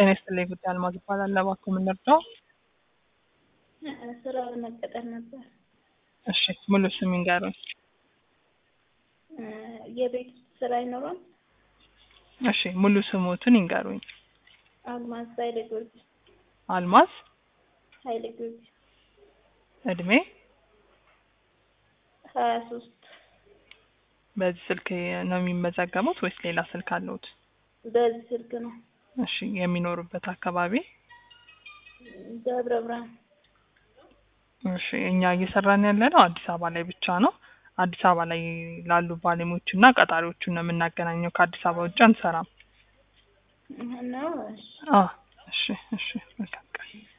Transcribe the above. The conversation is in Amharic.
ጤና ይስጥልኝ ጉዳይ አልማዝ እባላለሁ። እባክዎ ምን ልርዳው? ስራ ለመቀጠር ነበር። እሺ ሙሉ ስም ይንገሩኝ። የቤት ውስጥ ስራ አይኖረም? እሺ ሙሉ ስሞትን ይንገሩኝ። አልማዝ ኃይለ ጊዮርጊስ። አልማዝ ኃይለ ጊዮርጊስ እድሜ ሀያ ሶስት በዚህ ስልክ ነው የሚመዘገቡት ወይስ ሌላ ስልክ አለዎት? በዚህ ስልክ ነው። እሺ የሚኖሩበት አካባቢ? ደብረ ብርሃን እሺ እኛ እየሰራን ያለ ነው አዲስ አበባ ላይ ብቻ ነው። አዲስ አበባ ላይ ላሉ ባለሙያዎች እና ቀጣሪዎቹን ነው የምናገናኘው። ከአዲስ አበባ ውጭ አንሰራም። ነው። እሺ አዎ እሺ እሺ መልካም ቀን